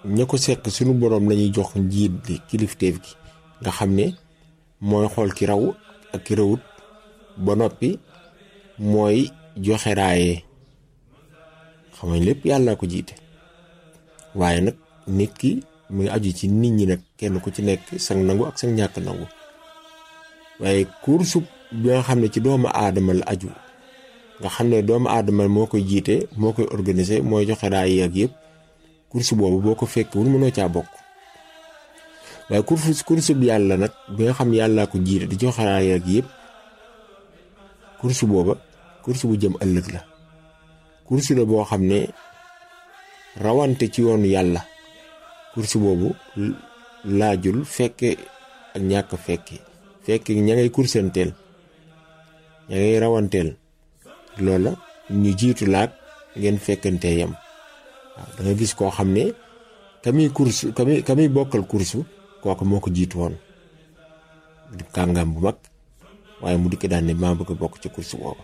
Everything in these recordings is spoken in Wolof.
ña ko sekk suñu boroom lañuy jox njiit li kilifteef gi nga xam ne mooy xool ki raw ak ki rawut ba noppi mooy joxe raaye xam nga lépp yàlla ko jiite waaye nag nit ki mu ngi aju ci nit ñi nag kenn ku ci nekk sang nangu ak sang ñàkk nangu waaye kursu bi nga xam ne ci doomu aadama la aju nga xam ne doomu aadama moo koy jiite moo koy organiser mooy joxe raaye ak yëpp kursu boobu boo ko fekkewul mënoo caa bokk waaye kursu kursu bi yàlla nag bi nga xam yàllaa ko jiite di joxe raaye ak yëpp kursu booba kursu bu jëm ëllëg la kursu la boo xam ne rawante ci yoonu yàlla kursu boobu laajul fekke ak ñàkk fekke fekke ña ngay kursanteel ña ngay rawanteel loola ñu jiitu laag ngeen fekkante yam waaw da nga gis koo xam ne kami kursu kami kami bokkal kursu kooku moo ko jiitu woon di kàngam bu mag waaye mu dikk daan ne maa bëgg a bokk ci kursu boobu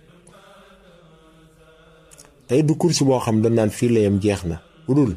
tey du kursu boo xam dañ naan fii la yam jeex na bu dul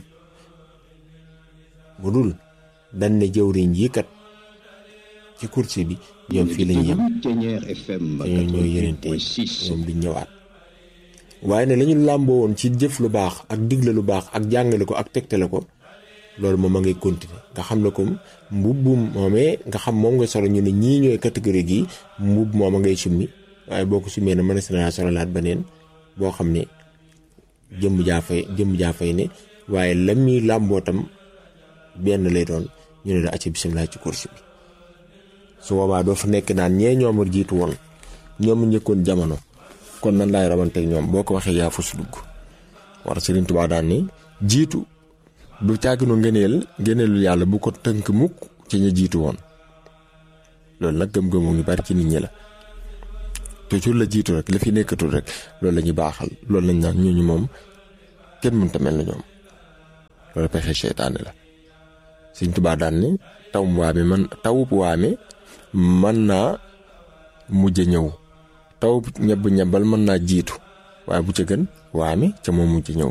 bu dul dañ ne jëwriñ yi kat ci kursu bi ñoom fii lañu yem te ñoom ñooy yenente ñoom duñ ñëwaat waaye ne lañu làmboo woon ci jëf lu baax ak digle lu baax ak jàngale ko ak tegtale ko loolu moom a ngay continuer nga xam ne comme mbubbum moomee nga xam moom nga solo ñu ne ñii ñooy catégorie gi mbubb moom a ngay summi waaye boo ko summee ne mën na sololaat beneen boo xam ne jëmm jaa fay jëmm jaa fay ne waaye lam mi làmboo tam benn lay doon ñu ne la acca bisimilah ci course bi su boobaa doo fa nekk naan ñee ñoom a jiitu woon ñoom njëkkoon jamono kon nan laay rawanteeg ñoom boo ko waxee yaa fa su dugg war Sëriñ Tuubaa daan ni jiitu du caaginoo ngëneel ngëneelu yàlla bu ko tënk mukk ci ña jiitu woon loolu nag gëm-gëmu ngi bari ci nit ñi la toujours la jiitu rek la fi nekkatul rek loolu la ñuy baaxal loolu lañ naan ñooñu moom kenn mënta mel na ñoom loolu pexe seytaane la Sëriñ Tuubaa daan ni taw waame man tawub waame mën naa mujj ñëw taw ñebb ñebbal mën naa jiitu waaye bu ca gën waame ca moom mujj ñëw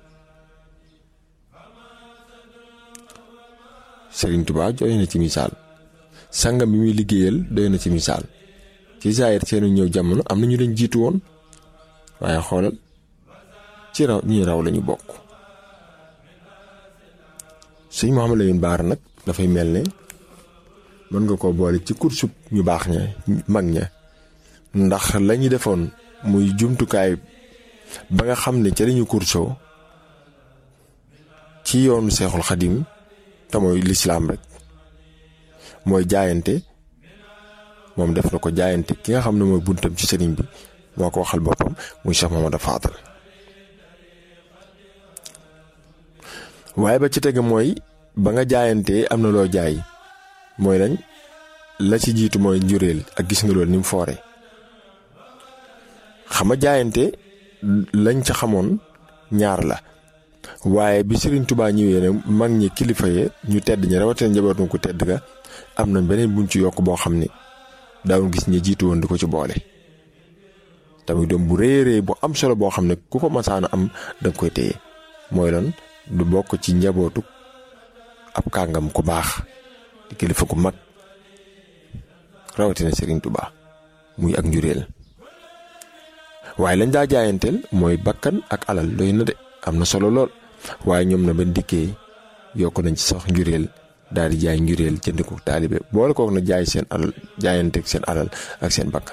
Sëriñ Tuubaa doy na ci misaal sangam bi muy liggéeyal doy na ci misaal ci zaahir seenu ñëw jamono am na ñu leen jiitu woon waaye xoolal ci raw ñi raw lañu bokk sëñ Mouhamadou Lamine Bara nag dafay mel ne mën nga ko boole ci kursub ñu baax ña mag ña ndax lañu defoon muy jumtukaay ba nga xam ne ca lañu kursoo ci yoonu seexul xadim te mooy lislaam rek mooy jaayante moom def na ko jaayante ki nga xam ne mooy buntam ci sëriñ bi moo ko waxal boppam muy Cheikh Mamadou Fadal waaye ba ci tege mooy ba nga jaayantee am na loo jaay mooy nañ la ci jiitu mooy njuréel ak gis nga loolu ni mu foore xam nga jaayante lañ ca xamoon ñaar la waaye bi Serigne Touba ñëwee ne mag ñi kilifa ye ñu tedd ñi rawatina njabootu ko tedd ga am nañ beneen buñ ci yokk boo xam ne daawul gis ñi jiitu woon di ko ci boole. tamit doom bu rëy rëy bu am solo boo xam ne ku ko masaana am danga koy téye mooy lan du bokk ci njabootu ab kàngam ku baax di kilifa ku mag rawatina Serigne Touba muy ak njuréel waaye lañ daa jaayanteel mooy bakkan ak alal doy na de am na solo lool waaye ñoom na ba dikkee yokk nañ ci sax njuréel daal di jaay njuréel jënd ko taalibe boole kook na jaay seen alal jaayanteeg seen alal ak seen bakkan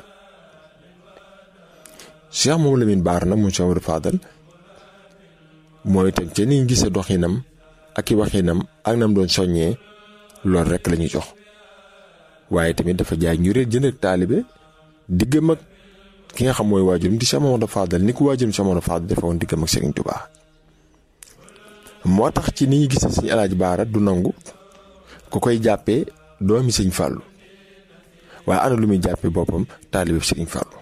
Cheikh moom Lamine Bara nag mu Cheikh Amadou Fadal mooy itam ca ni gisee doxinam ak i waxinam ak nam doon soññee loolu rek la ñuy jox waaye tamit dafa jaay njuréel jënd ak taalibe diggam ak ki nga xam mooy waajurum di Cheikh Mamadou Fadal ni ko waajurum Cheikh Mamadou Fadal dafa woon diggam ak Serigne Touba moo tax ci ni ñu gisee Sëñ Alaaji Baara du nangu ku koy jàppee doomi Sëñ Fàllu waaye ana lu muy jàppee boppam taalibe Serigne Fàllu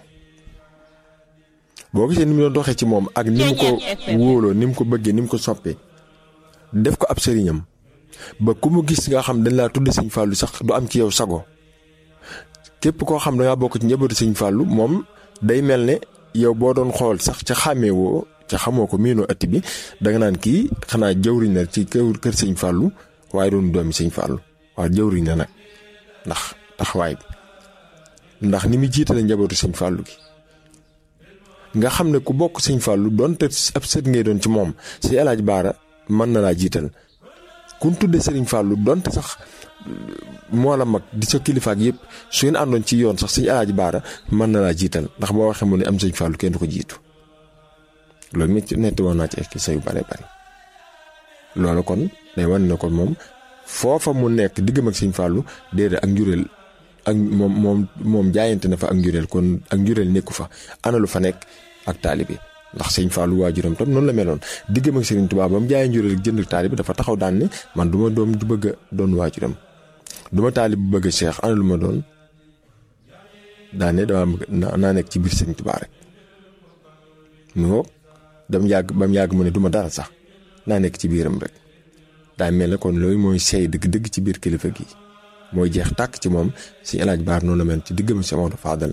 boo gisee ni mu doon doxee ci moom ak ni mu ko wóoloo ni mu ko bëggee ni mu ko soppee def ko ab sëriñam ba ku mu gis nga xam dañ laa tudd Sëñ Fàllu sax du am ci yow sago képp koo xam da ngaa bokk ci njabootu Sëñ Fàllu moom day mel ne yow boo doon xool sax ca xàmmee woo ca xamoo ko miinoo ëtt bi danga naan kii xanaa jëwriñ la ci kër kër sëñ Fallou waaye doon doomi sëñ Fallou waaye jëwriñ la nag ndax taxawaay bi ndax ni muy jiitale njabootu sëñ Fallou gi nga xam ne ku bokk sëñ Fallou donte ab sët ngay doon ci moom si El Hadj Baara mën na laa jiital ku ñu tudde Serigne Fallou donte sax moo la mag di sa kilifa ak yëpp su ngeen àndoon ci yoon sax sëñ El Hadj Baara mën na laa jiital ndax boo waxee mu ne am sëñ Fallou kenn du ko jiitu loolu nit netti woon naa ci ay sa yu bare bari loolu kon day wane ne kon moom foofa mu nekk diggam ak sëñ Fallou déedéet ak njureel ak moom moom moom jaayante na fa ak njureel kon ak njureel nekku fa ana lu fa nekk ak taalibe ndax sëñ Fallou waajuram tam noonu la meloon diggam ak Serigne Touba ba mu jaayee njureel jënd taalibe dafa taxaw daan ne man du ma doom du bëgg a doon waajuram du ma taalib bu bëgg a Cheikh ana lu ma doon daan ne dama bëgg naa nekk ci biir Serigne Touba rek mu ngoog dam yàgg ba mu yàgg mu ne du ma dara sax naa nekk ci biiram rek daa mel ne kon loolu mooy sey dëgg-dëgg ci biir kilifa gi mooy jeex tàkk ci moom si El Hadj Baar noonu la mel ci diggam si Maodo Fadal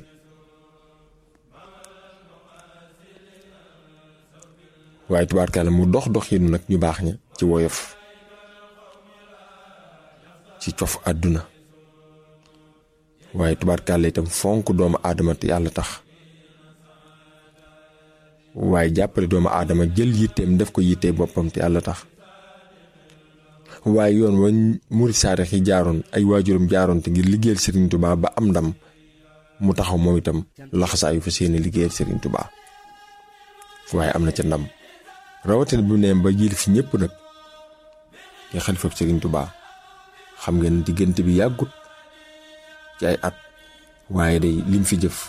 waaye tubaarkàlla mu dox dox yi nag ñu baax ña ci woyof ci cof àdduna waaye tubaarkàlla itam fonk doomu aadama te yàlla tax waaye jàppale doomu aadama jël yitteem def ko yittee boppam te yàlla tax waaye yoon wa murid saarix yi jaaroon ay waajuram jaaroon te ngir liggéeyal Serigne Touba ba am ndam mu taxaw moom itam laxasaayu fa seeni liggéeyal Serigne Touba waaye am na ca ndam rawatina bu neem ba jil fi ñëpp nag nga xalifa Serigne Touba xam ngeen diggante bi yàggut ci ay at waaye day lim fi jëf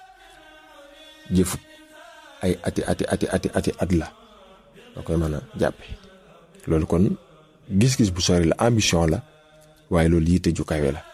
jëfut ay ati ati ati ati ati at la da koy mën a jàppe loolu kon gis-gis bu sori la ambition la waaye loolu yitte ju kawe la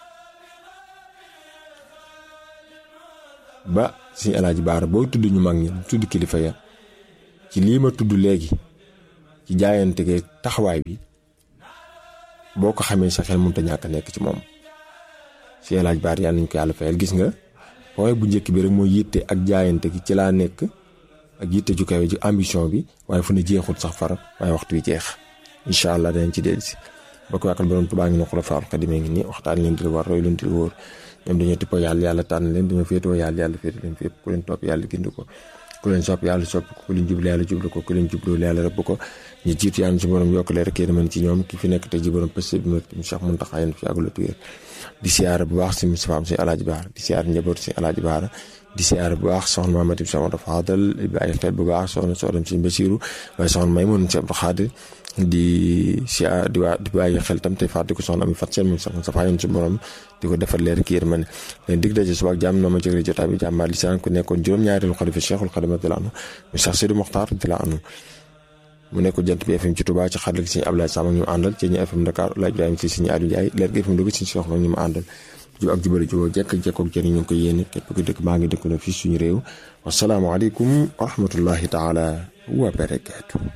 ba suñu alaaji baara booy tudd ñu mag ñi tudd kilifa ya ci lii ma tudd léegi ci jaayante ge taxawaay bi boo ko xamee sa xel mënut a ñàkk nekk ci moom suñu alaaji baara yàlla nañ ko yàlla fayal gis nga waaye bu njëkk bi rek mooy yitte ak jaayante gi ci laa nekk ak yitte ju kawe ji ambition bi waaye fu ne jeexut sax far waaye waxtu wi jeex incha allah danañ ci dellusi ba ko yàqal borom Tuubaa ngi ne xulafaal xadimee ngi nii waxtaan leen di war roy leen di wóor ñoom dañoo tippoo yàlla yàlla tànn leen dañoo féetoo yàlla yàlla féete leen fépp ku leen topp yàlla gindu ko ku leen sopp yàlla sopp ko ku leen jublu yàlla jublu ko ku leen jublu yàlla rëbb ko ñu jiitu yàlla ci borom yokk leen rek yéen mën ci ñoom ki fi nekk tey ji borom pëste bi ma Cheikh Mountakha yéen fi yàggula tuyéer di siyaara bu baax si Moustapha si Alaaji Baara di siyaara njaboot si Alaaji Baara di siyaara bu baax soxna Mamadou Ibou Samad Fadal bi ay xel bu baax soxna soxna si Basiru waaye soxna may mën si Abdou Khadir di siyaara di waa di bàyyi xel tam tey fàtte ko soxna ami fat seen moom sax sa yoon si borom di ko defal leer ki yërmande leen dig daje suba ak jàmm noo ma jëgre jotaay bi jàmbaar li saan ku nekkoon juróom-ñaareelu xalifa Cheikhul Khadim radiyallahu anhu mu Cheikh Sidi Mokhtar radiyallahu anhu mu nekk jant bi FM ci Touba ci xarala gi Sëñ Abdoulaye Sam ak ñu àndal ci ñu FM Dakar Laaj Ibrahima si Sëñ Aliou Ndiaye leer gi FM dugg Sëñ Cheikh ñu mu àndal jub ak jubale juboo jekk ak jekkook jëriñ ñu ngi ko yéene képp ku dëkk maa ngi dëkk na fii suñu réew wasalaamualeykum wa rahmatullahi taala wa barakaatu